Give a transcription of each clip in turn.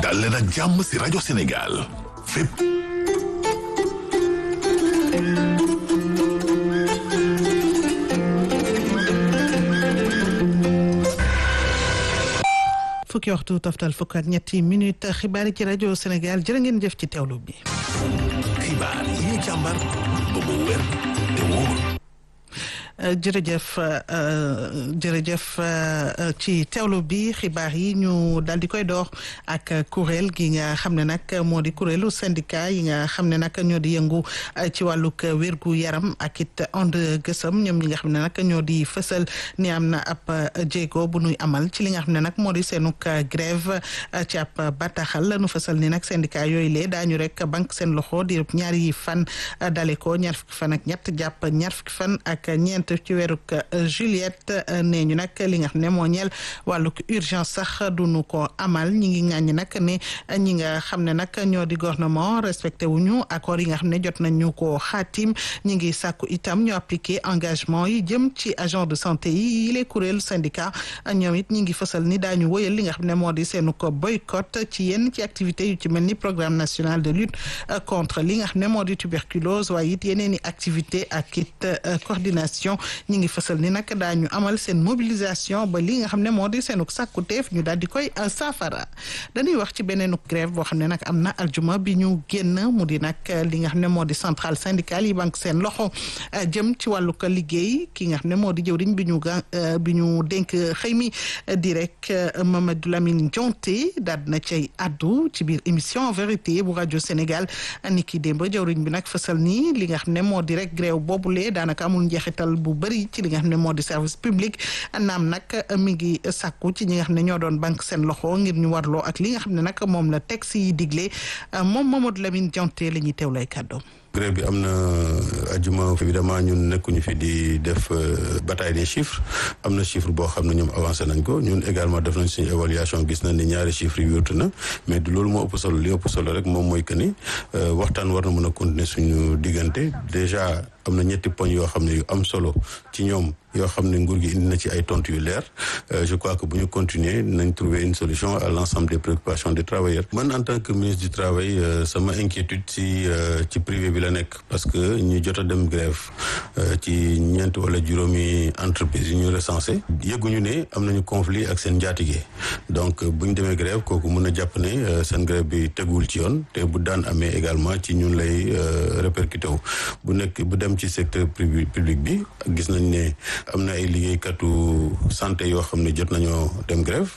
dal leen ak jàmm si rajo Sénégal fépp fukki waxtu toftal fukk ak ñetti minute xibaar yi ci rajo Sénégal jërë ngeen jëf ci teewlu bi. xibaar yi ñu càmbar ba mu wér te wóor. jërëjëf jërëjëf ci teewlu bi xibaar yi ñu daal di koy door ak kuréel gi nga xam ne nag moo di kuréelu syndicat yi nga xam ne nag ñoo di yëngu ci wàllug wérgu yaram ak it ond gësëm ñoom ñi nga xam ne nag ñoo di fësal ni am na ab jéego bu nuy amal ci li nga xam ne nag moo di seenug grève ci ab bataaxal nu fësal ni nag syndicat yooyu lee daañu rek banque seen loxo di ñaari fan dale ko ñaar fukki fan ak ñett jàpp ñaar fukki fan ak ñeent ci weeruk Juliette nee ñu nag li nga xam ne moo ñeel wàllug urgence sax duñu ko amal ñi ngi ŋàññi nag ne ñi nga xam ne nag ñoo di gouvernement respecté wuñu accord yi nga xam ne jot nañu ko xaatim ñi ngi sàkku itam ñu appliqué engagement yi jëm ci agent de santé yi les kuréel syndicat ñoom it ñi ngi fësal ni daañu wëyal li nga xam ne moo di seenu ko boycott ci yenn ci activité yu ci mel ni programme national de lutte contre li nga xam ne moo di tuberculose waaye it yeneen i activité ak it coordination ñi ngi fësal ni nag daañu amal seen mobilisation ba li nga xam ne moo di seenuk sàkkuteef ñu daal di koy saafara dañuy wax ci beneenuk grève boo xam ne nag am na aljuma bi ñu génn mu di nag li nga xam ne moo di centrale syndicale yi banque seen loxo jëm ci wàllu ko liggéey ki nga xam ne moo di jëwriñ bi ñu ga bi ñu dénk xëy mi di rek Mamadou Lamine Dianté daal na cay addu ci biir émission vérité bu rajo Sénégal ni ki démb jëwriñ bi nag fësal ni li nga xam ne moo di rek grève boobulee daanaka amul njeexital bu bëri ci li nga xam ne moo di service public naam nag mi ngi sàkku ci ñi nga xam ne ñoo doon banque seen loxo ngir ñu warloo ak li nga xam ne nag moom la texte yi digle moom Mamadou Lamine Dianté la ñuy teew lay kàddoom grève bi am na ajuma évidemment ñun nekkuñu fi di def bataille des chiffres am na chiffre boo xam ne ñoom avancé nañ ko ñun également def nañ suñu évaluation gis nañ ni ñaari chiffres yi wértu na mais du loolu moo ëpp solo li ëpp solo rek moom mooy que ni waxtaan war na mën a continuer suñu diggante déjà am na ñetti poñ yoo xam ne yu am solo ci ñoom yoo xam ne nguur gi indi na ci ay tontu yu leer je crois que bu ñu continuer nañ trouver une solution à l'ensemble des préoccupations des travailleurs man en tant que ministre du travail sama inquiétude ci ci privé bi la nekk parce que ñu jot a dem grève ci ñeent wala juróomi entreprise yu ñu recensé yëguñu ne am nañu conflit ak seen njaatige donc bu ñu demee grève kooku mën a jàpp ne seen grève bi teguwul ci yoon te bu daan amee également ci ñun lay répercuté wu bu nekk bu dem ci secteur public bi gis nañ ne am na ay liggéeykatu santé yoo xam ne jot nañoo dem grève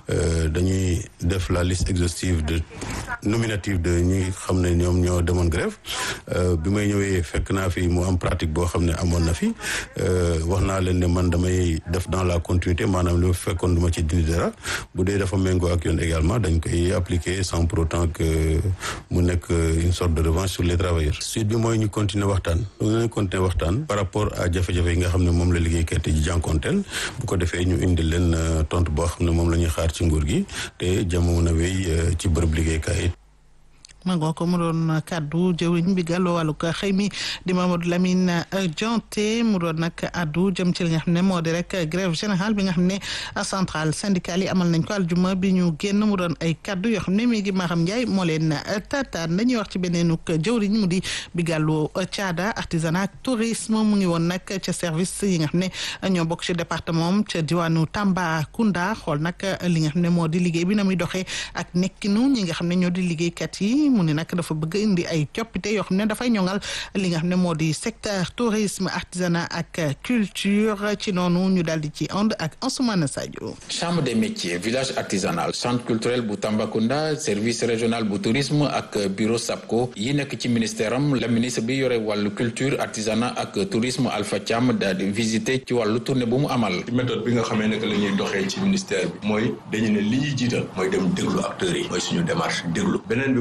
dañuy def la liste exhaustive de nominative de ñi xam ne ñoom ñoo demoon grève bi may ñëwee fekk naa fi mu am pratique boo xam ne amoon na fi wax naa leen ne man damay def dans la continuité maanaam li ma fekkoon du ma ci dindi dara bu dee dafa méngoo ak yoon également dañ koy appliquer sans pour autant que mu nekk une sorte de revanche sur les travailleurs suite bi mooy ñu continuer waxtaan ñu continuer waxtaan par rapport à jafe-jafe yi nga xam ne moom la liggéeykat yi jànkonteel bu ko defee ñu indi leen tontu boo xam ne moom la ñuy xaar ci nguur gi te jamono wéy ci bërëb liggéeykaay mangoo ko mu doon kaddu jëwriñ bi gàlloo wàllu ko xëy mi di Mamadou Lamine Dianté mu doon nag addu jëm ci li nga xam ne moo di rek grève générale bi nga xam ne centrale syndicale yi amal nañ ko aljuma bi ñu génn mu doon ay kaddu yoo xam ne mi ngi Maham Ndiaye moo leen tataan dañuy wax ci beneenuk jëwriñ mu di bi gàlloo caada artisanat ak tourisme mu ngi woon nag ca service yi nga xam ne ñoo bokk ci département ca diwaanu Tambacounda xool nag li nga xam ne moo di liggéey bi na muy doxee ak nekkinu ñi nga xam ne ñoo di liggéeykat yi mu ne nag dafa bëgg indi ay coppite yoo xam ne dafay ñoŋal li nga xam ne moo di secteur tourisme artisanat ak culture ci noonu ñu daal di ci ànd ak Ansoumana Sadio. chambre des métiers village artisanal centre culturel bu Tambacounda service régional bu tourisme ak bureau SAPCO yi nekk ci ministère am la ministre bi yore wàllu culture artisanat ak tourisme Alpha Thiam daal di visiter ci wàllu tournée bu mu amal. méthode bi nga xamee ne que la ñuy doxee ci ministère bi mooy dañu ne li ñuy jiital mooy dem déglu acteurs yi mooy suñu démarche déglu beneen bi mooy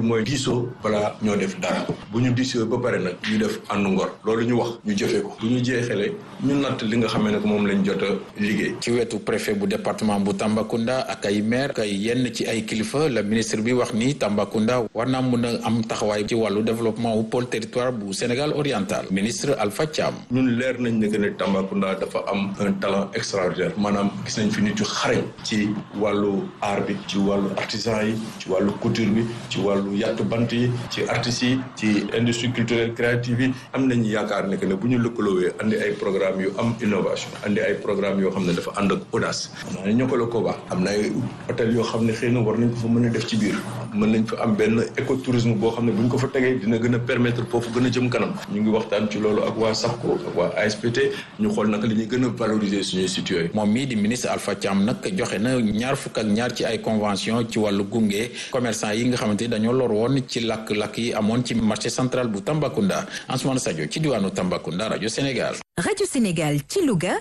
diisoo balaa ñoo def dara bu ñu diisoo ba pare nag ñu def àndu ngor loolu ñu wax ñu jëfee ko bu ñu jeexalee ñu natt li nga xamee ne moom lañ jot a liggéey. ci wetu préfet bu département bu Tambacounda ak ay maire kay yenn ci ay kilifa la ministre bi wax ni Tambacounda war naa mun a am taxawaay ci wàllu développement wu pôle territoire bu Sénégal oriental ministre Alpha Thiam. ñun leer nañ ne que ne Tambacounda dafa am un talent extraordinaire maanaam gis nañ fi nit yu xarañ ci wàllu art bi ci wàllu artisan yi ci wàllu couture bi ci wàllu yàttu bant yi ci artistes yi ci industrie culturelle créative yi am nañu yaakaar ne que ne bu ñu lëkkaloowee andi ay programme yu am innovation andi ay programme yoo xam ne dafa ànd ak audace xam naa ne ñoo ko la ko baax am na ay hôtel yoo xam ne xëy na war nañ ko fa mën a def ci biir mën nañ fa am benn écotourisme boo xam ne bu ñu ko fa tegee dina gën a permettre foofu gën a jëm kanam ñu ngi waxtaan ci loolu ak waa SAPCO ak waa ASPT ñu xool naka la ñuy gën a valoriser suñuy sites yooyu moom mii di ministre Alpha Thiam nag joxe na ñaar fukk ak ñaar ci ay convention ci wàllu gunge commerçant yi nga xamante ni dañoo lor woon ci lakk-lakk yi amoon ci marché central bu Tambacounda Ansoumana Sadio ci diwaanu Tambacounda rajo Sénégal. rajo Sénégal ci Louga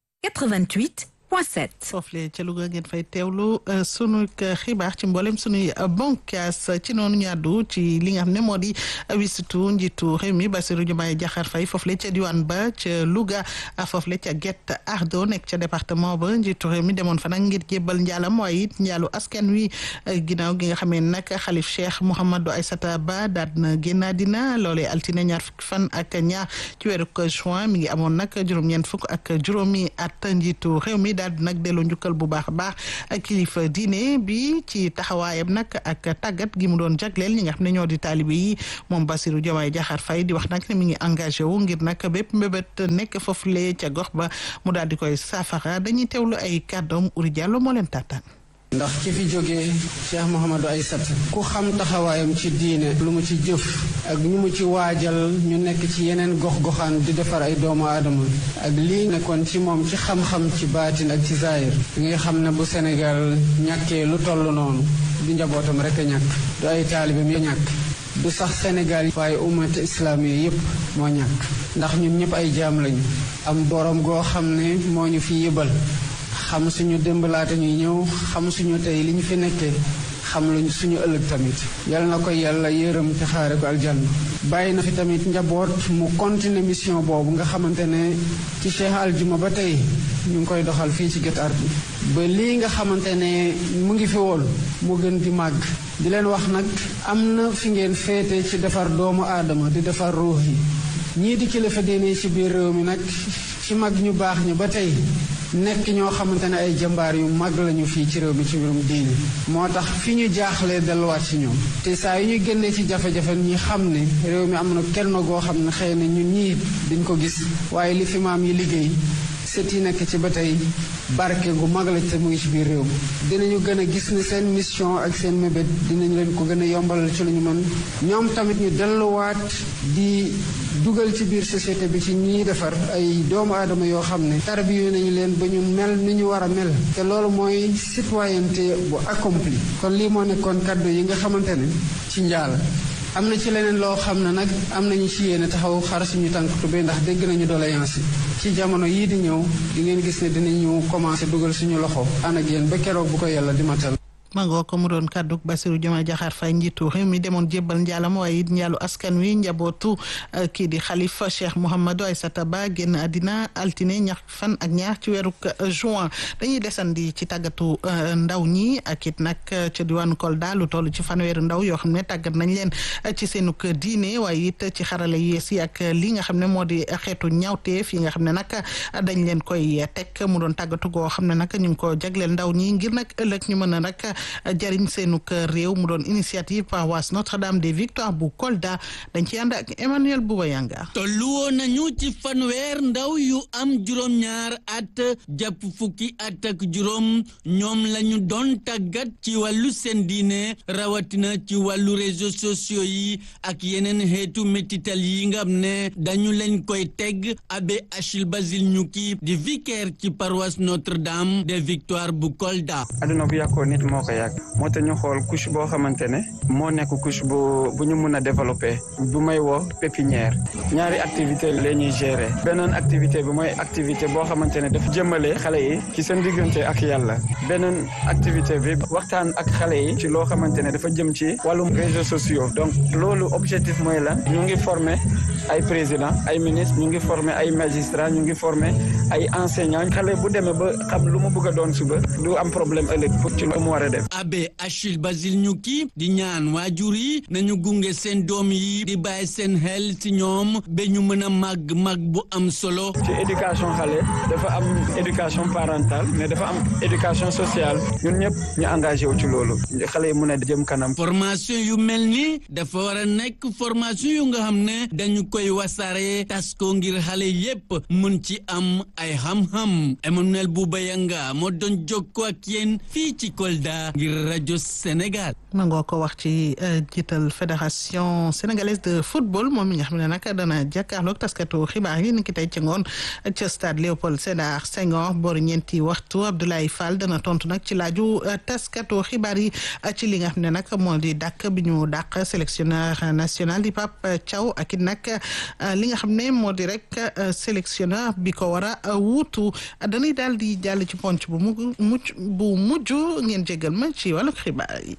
88. foofule ca Louga ngeen fay teewlu sunu xibaar ci mboolem sunuy bonkaas ci noonu ñaadu ci li nga xam ne moo di wisitu njiitu réew mi Bassirou Diomaye Diakhar Faye foofule ca diwaan ba ca Louga foofule ca Guet Ardo nekk ca département ba njiitu réew mi demoon fa nag ngir jébbal njaalam waaye it njaalu askan wi ginnaaw gi nga xamee nag xalif Cheikh Mouhamadou Aïssata Ba daal na génn dina loolee altine ñaar fukki fan ak ñaar ci weeru juin mi ngi amoon nag juróom-ñeent fukk ak juróomi at njiitu réew mi daal di nag delloo njukkal bu baax a baax ak kilifa diine bi ci taxawaayam nag ak tàggat gi mu doon jagleel ñi nga xam ne ñoo di taalibe yi moom Bassirou Diomaye Diakhar Faye di wax nag ne mi ngi engagé wu ngir nag bépp mbébét nekk foofule ca gox ba mu daal di koy saafara dañuy teewlu ay kàddoom Uri Diallo moo leen tàttaan ndax ki fi jógee Cheikh Mouhamadou Aïssata ku xam taxawaayam ci diine lu mu ci jëf ak ñu mu ci waajal ñu nekk ci yeneen gox-goxaan di defar ay doomu aadama ak lii nekkoon ci moom ci xam-xam ci baatin ak ci zaahir nga xam ne bu Sénégal ñàkkee lu toll noonu du njabootam rek a ñàkk du ay taalibeem ya ñàkk du sax Sénégal waaye ummat islaam yi yëpp moo ñàkk ndax ñun ñëpp ay jaam lañu am borom goo xam ne moo ñu fi yëbal xam suñu démb laata ñuy ñëw xam suñu tey li ñu fi nekkee xam luñ suñu ëllëg tamit yal na ko yàlla yërëm te xaare ko aljanna bàyyi na fi tamit njaboot mu continuer mission boobu nga xamante ne ci Cheikh Aljuma ba tey ñu ngi koy doxal fii ci Guet Ardo ba lii nga xamante ne mu ngi fi woon mu gën di màgg di leen wax nag am na fi ngeen féete ci defar doomu aadama di defar ruux yi ñii di kilifa diine ci biir réew mi nag ci mag ñu baax ñu ba tey nekk ñoo xamante ne ay jàmbaar yu mag lañu fii ci réew mi ci mbirum diine moo tax fi ñu jaaxlee delluwaat ci ñoom te saa yu ñu génnee ci jafe-jafe ñi xam ne réew mi am na kenn goo xam ne xëy na ñun ñii dañ ko gis waaye li fi maam yi liggéey sët yi nekk ci ba tey barke gu mag la te mu ngi ci biir réew mi dinañu gën a gis ni seen mission ak seen mébét dinañ leen ko gën a yombalal ci lu ñu mën ñoom tamit ñu delluwaat di dugal ci biir société bi ci ñiy defar ay doomu aadama yoo xam ne tarbiyu nañu leen ba ñu mel ni ñu war a mel te loolu mooy citoyenneté bu accompli kon lii moo nekkoon kaddu yi nga xamante ne ci njaal am na ci leneen loo xam ne nag am nañu ci yéene taxaw xar suñu tànk tubéy ndax dégg nañu doléance yi ci jamono yii di ñëw di ngeen gis ne dinañu commencé dugal suñu loxo ànd ak yéen ba keroog bu ko yàlla di matal mangoo ko mu doon kàddu Bassirou Diomaye Diakhar Faye njiitu réew mi demoon jébbal njaalam waaye it njaalu askan wi njabootu kii di xalifa Cheikh Mouhamadou Aïssata Ba génn àddina altine ñax fan ak ñaar ci weeru juin dañuy desandi ci tàggatu ndaw ñi ak it nag ca diwaanu Kolda lu toll ci fanweeri ndaw yoo xam ne tàggat nañ leen ci seenuk diine waaye it ci xarala yees yi ak li nga xam ne moo di xeetu ñaawteef yi nga xam ne nag dañ leen koy teg mu doon tàggatu goo xam ne nag ñu ngi ko jagleel ndaw ñi ngir nag ëllëg ñu mën a nag jariñ seenu kër réew mu doon initiative paroisse Notre-Dame des Victoires bu Kolda dañ ci ànd ak Emmanuel Bouba Yanga tollu woon nañu ci fanweer ndaw yu am juróom-ñaar at jàpp fukki at ak juróom ñoom lañu doon tàggat ci wàllu seen diine rawatina ci wàllu réseaux sociaux yi ak yeneen xeetu métital yi nga xam ne dañu leen koy teg abbé Achille Basile Ñukki di vicaire ci paroisse Notre-Dame des Victoires bu Kolda aduna bu yàqoo nit moo ko yàgg moo tax ñu xool couche boo xamante ne moo nekk couche bu bu ñu mun a développer bu may woo pépinière ñaari activité la ñuy gérer beneen activité bi mooy activité boo xamante ne dafa jëmale xale yi ci seen diggante ak yàlla beneen activité bi waxtaan ak xale yi ci loo xamante ne dafa jëm ci wàllum réseaux sociaux donc loolu objectif mooy lan ñu ngi former ay président ay ministre ñu ngi former ay magistrat ñu ngi former ay enseignant xale bu demee ba xam lu mu bëgg a doon suba du am problème ëllëg pour ci lu mu war a def abbé Achille Basile Ñukki di ñaan waajur yi nañu gunge seen doom yi di bàyyi seen xel ci ñoom ba ñu mën a màgg màgg bu am solo ci éducation xale dafa am éducation parentale mais dafa am éducation sociale ñun ñëpp ñu engagé wu ci loolu xale yi mën a jëm kanam formation yu mel ni dafa war a nekk formation yu nga xam ne dañu koy wasaare tas ko ngir xale yépp mën ci am ay xam-xam Emmanuel Bouba Yanga moo doon jokkoo ak yéen fii ci Kolda ngir rajo Sénégal. nangoo ko wax ci jiital fédération sénégalaise de football moom mi nga xam ne nag dana jàkkaarloog taskatu xibaar yi ni ki tey ci ngoon ca stade Léopold Sédar Senghor boori ñeenti waxtu Abdoulaye Fall dana tontu nag ci laaju taskatu xibaar yi ci li nga xam ne nag moo di dàq bi ñu dàq sélectionneur national di Pape Thiaw ak it nag li nga xam ne moo di rek sélectionneur bi ko war a wuutu dañuy daal di jàll ci ponc bu mu mucc bu mujj ngeen jégal ma ci wàllu xibaar yi.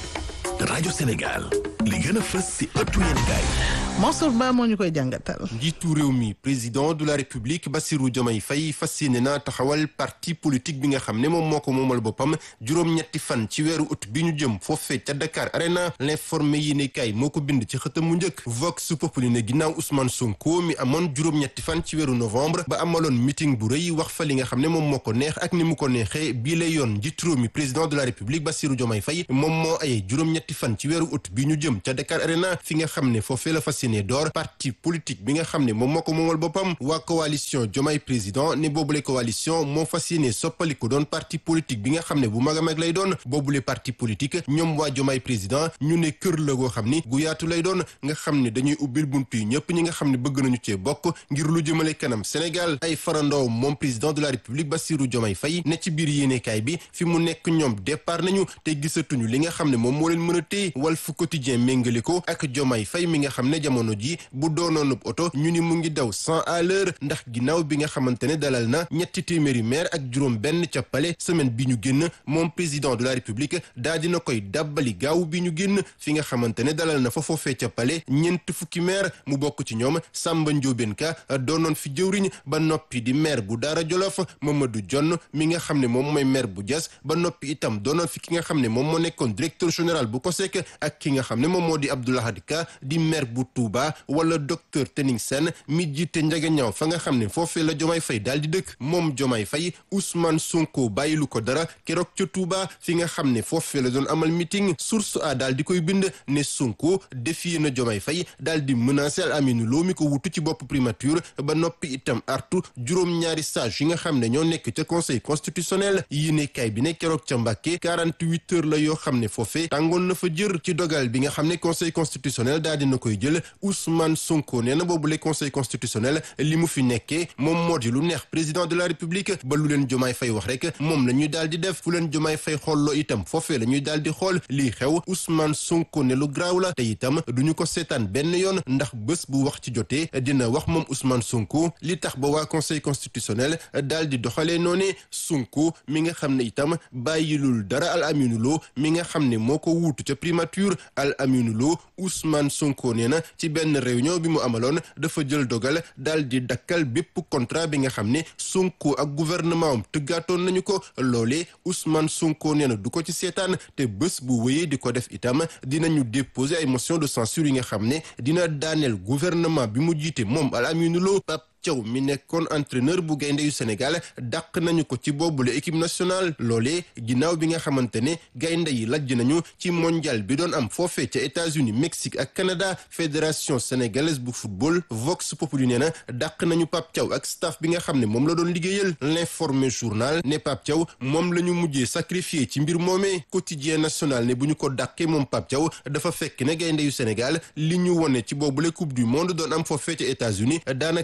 rajo Sénégal li gën a fës si ëttu yéenekaay Mansour Ba moo ñu koy jàngatal. njiitu réew mi président de la république Bassirou Diomaye Faye fas yéene na taxawal parti politique bi nga xam ne moom moo ko moomal boppam juróom-ñetti fan ci weeru août bi ñu jëm foofee ca Dakar Arena l'informé yéenekaay moo ko bind ci xëtam mu njëkk Vox Populi ne ginnaaw Ousmane Sonko mi amoon juróom-ñetti fan ci weeru novembre ba amaloon meeting bu rëy wax fa li nga xam ne moom moo ko neex ak ni mu ko neexee bii lay yoon njiitu réew mi président de la république Bassirou Diomaye Faye moom moo aye juróom-ñetti fan ci weeru août bi ñu jëm ca Dakar Arena fi nga xam ne foofee la fas yéene door parti politique bi nga xam ne moom moo ko moomal boppam waa coalition Diomaye président ne boobule coalition moo fas yéene soppaliku doon parti politique bi nga xam ne bu mag a mag lay doon boobule parti politique ñoom waa Diomaye président ñu ne kër la goo xam ni gu yaatu lay doon nga xam ne dañuy ubbil buntu yi ñëpp ñi nga xam ne bëgg nañu cee bokk ngir lu jëmale kanam Sénégal ay farandoo moom président de la République Bassirou Diomaye Faye ne ci biir yéenekaay bi fi mu nekk ñoom départ nañu te gisatuñu li nga xam ne moom moo leen mën a téye Walf Quotidien méngale ko ak Diomaye Faye mi nga xam ne jamono ji bu doonoonub oto ñu ni mu ngi daw cent à l'heure ndax ginnaaw bi nga xamante ne dalal na ñetti téeméeri maire ak juróom benn ca Palais semaine bi ñu génn moom président de la République daa dina koy dàbbali gaaw bi ñu génn fi nga xamante ne dalal na fa foofee ca Palais ñeent fukki maire mu bokk ci ñoom Samba Ndiobène Ka doonoon fi jëwriñ ba noppi di maire bu Daara Jolof Mamadou Jonn mi nga xam ne moom mooy maire bu Diass ba noppi itam doonoon fi ki nga xam ne moom moo nekkoon directeur général bu COSEC ak ki nga xam ne moom moo di Abdoulahad Ka di maire bu Touba wala docteur Tening Sène mi jiite njagañaaw fa nga xam ne foofee la Diomaye Faye daal di dëkk moom Diomaye Faye Ousmane Sonko bàyyilu ko dara keroog ca Touba fi nga xam ne foofee la doon amal meeting source a daal di koy bind ne Sonko défier na Diomaye Faye daal di menacer Aminou Lo mi ko wutu ci bopp primature ba noppi itam artu juróom-ñaari sage yi nga xam ne ñoo nekk ca conseil constitutionnel yi ne kay bi ne keroog ca Mbàkke 48 heures la yoo xam ne foofee tàngoon na fa jër ci dogal bi nga xam ne conseil constitutionnel daal dina koy jël Ousmane Sonko nee na boobu le conseil constitutionnel li mu fi nekkee moom moo di lu neex président de la république ba lu leen jomaay fay wax rek moom la ñuy daal di def fu leen jomaay fay xolloo itam foofee la ñuy daal di xool lii xew Ousmane Sonko ne lu graaw la te itam duñu ko seetaan benn yoon ndax bés bu wax ci jotee dina wax moom Ousmane Sonko li tax ba waa conseil constitutionnel daal di doxalee noone Sonko mi nga xam ne itam bàyyilul dara Al Aminu Lo mi nga xam ne moo ko wuutu ca primature Al Aminu Lo Ousmane Sonko nee na ci benn réunion bi mu amaloon dafa jël dogal daal di dakkal bépp contrat bi nga xam ne Sonko ak gouvernement am tëggaatoon nañu ko loolee Ousmane Sonko nee na du ko ci seetaan te bés bu wéyee di ko def itam dinañu déposer ay motion de censure yi nga xam ne dina daaneel gouvernement bi mu jiite moom Al Aminu Lo Pape Thiaw mi nekkoon entraîneur bu gaynde yu Sénégal dàq nañu ko ci boobule équipe nationale loolee ginnaaw bi nga xamante ne gaynde yi lajj nañu ci mondial bi doon am foofee ca États-Unis Mexique ak Canada fédération sénégalaise bu football Vox Populi nee na dàq nañu Pape Thiaw ak staff bi nga xam ne moom la doon liggéeyal l'informé journal ne Pape Thiaw moom la ñu mujjee sacrifié ci mbir moomee quotidien national ne bu ñu ko dàqee moom Pape Thiaw dafa fekk ne gaynde yu Sénégal li ñu wone ci boobule coupe du monde doon am foofee ca États-Unis daanaka dalul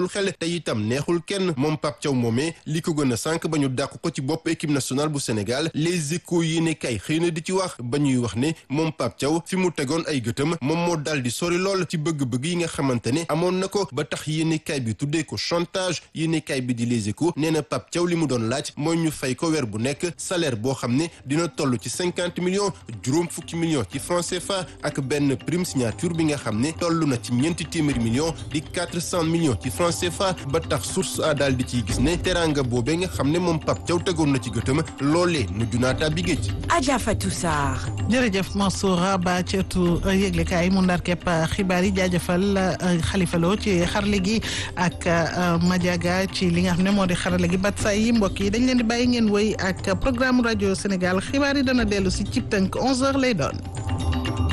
xel te itam neexul kenn moom Pape Thiaw moomee li ko gën a sànq ba ñu dàq ko ci bopp équipe nationale bu Sénégal les échos yi ne kay xëy na di ci wax ba ñuy wax ne moom Pape Thiaw fi mu tegoon ay gëtam moom moo dal di sori lool ci bëgg-bëgg yi nga xamante ne amoon na ko ba tax yéenekaay bi tuddee ko chantage yéenekaay bi di les échos nee na Pape Thiaw li mu doon laaj mooy ñu fay ko weer bu nekk salaire boo xam ne dina toll ci cinquante millions juróom fukki millions ci franc CFA ak benn prime signature bi nga xam ne toll na ci ñeenti téeméeri millions di quatre cent millions ci franc CFA ba tax source a daal di ciy gis ne teraanga boobee nga xam ne moom Pape Thiaw tegoon na ci gëtëm loolee mujj naa tàbbi géej. Adja Fatou Sarr. jërëjëf Mansour Ba ci ëttu yëglekaay mu ndar képp xibaar yi jaajëfal Khalifa Lo ci xarale gi ak Madiaga ci li nga xam ne moo di xarale gi bat saa yi mbokk yi dañ leen di bàyyi ngeen wéy ak programme rajo Sénégal xibaar yi dana dellu si cib tënk 11h lay doon.